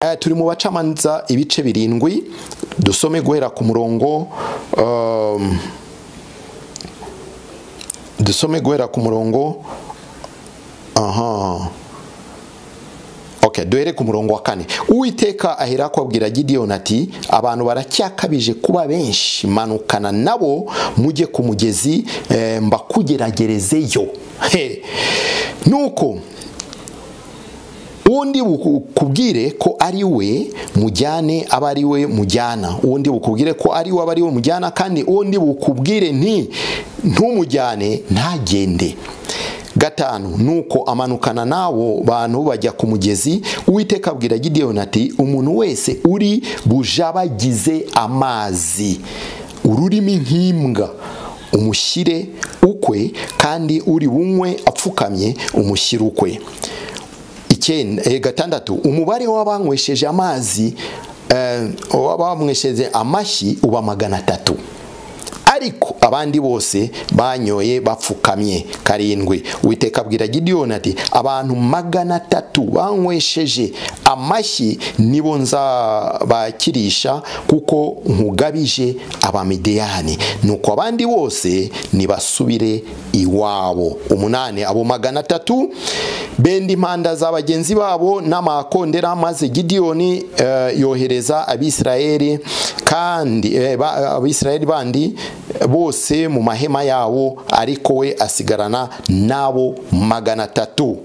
Eh, turi mu bacamanza ibice birindwi dusome guhera ku murongo um, dusome guhera ku murongo aha Okay, duhere ku murongo wa kane uwiteka ahera ko abwira gidiyoni ati abantu baracyakabije kuba benshi manukana nabo mujye ku mugezi eh, mbakugeragerezeyo He. nuko undi bukubwire ko ari we mujyane aba ari we mujyana undi bukubwire ko ari we aba ari we mujyana kandi undi bukubwire nti ntumujyane ntagende gatanu nuko amanukana n'abo bantu bajya ku mugezi uwiteka abwira gidiyoni ati umuntu wese uri bujabagize amazi ururimi nk'imbwa umushyire ukwe kandi uri bunywe apfukamye umushyire ukwe icyenda gatandatu umubare w'abanywesheje amazi w'abanywesheje amashyi uba magana atatu ariko abandi bose banyoye bapfukamye karindwi witeka abwira gidiyoni ati abantu magana atatu banywesheje amashyi nibo nzabakirisha kuko nkugabije abamidiyani nuko abandi bose nibasubire iwabo umunani abo magana atatu benda impanda za bagenzi babo n'amakondera maze gidiyoni yohereza abisirayeli kandi abisirayeli bandi bose mu mahema yabo ariko we asigarana n'abo magana atatu